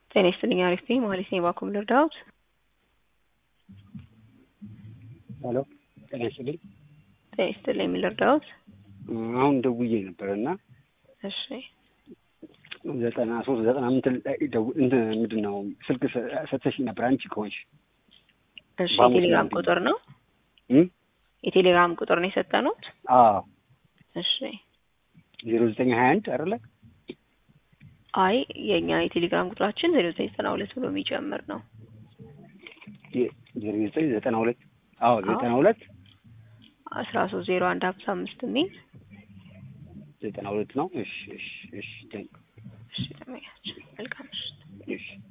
ጤና ይስጥልኝ አሪፍ ነኝ ማለት ነኝ ባኩም ልርዳዎት ሄሎ ጤና ይስጥልኝ ጤና ይስጥልኝ ምን ልርዳዎት አሁን ደውዬ ነበር እና እሺ ዘጠና ሶስት ዘጠና ምንትን ላይ ደው- እንትን ምንድን ነው ስልክ ሰ- ሰጥተሽኝ ነበር አንቺ ከሆንሽ እሺ በአምስት የቴሌግራም ምናምን ቁጥር ነው እም? የቴሌግራም ቁጥር ነው የሰጠኑት አዎ እሺ ዜሮ ዘጠኝ ሀያ አንድ አይደለ አይ የእኛ የቴሌግራም ቁጥራችን ዜሮ ዘጠኝ ዘጠና ሁለት ብሎ የሚጀምር ነው የ- ዜሮ ዘጠኝ ዘጠና ሁለት አዎ ዘጠና ሁለት አስራ ሶስት ዜሮ አንድ ሀምሳ አምስት የሚል ዘጠና ሁለት ነው እሺ እሺ እሺ ቴንክ እሺ ተመኛችን መልካም ምሽት እሺ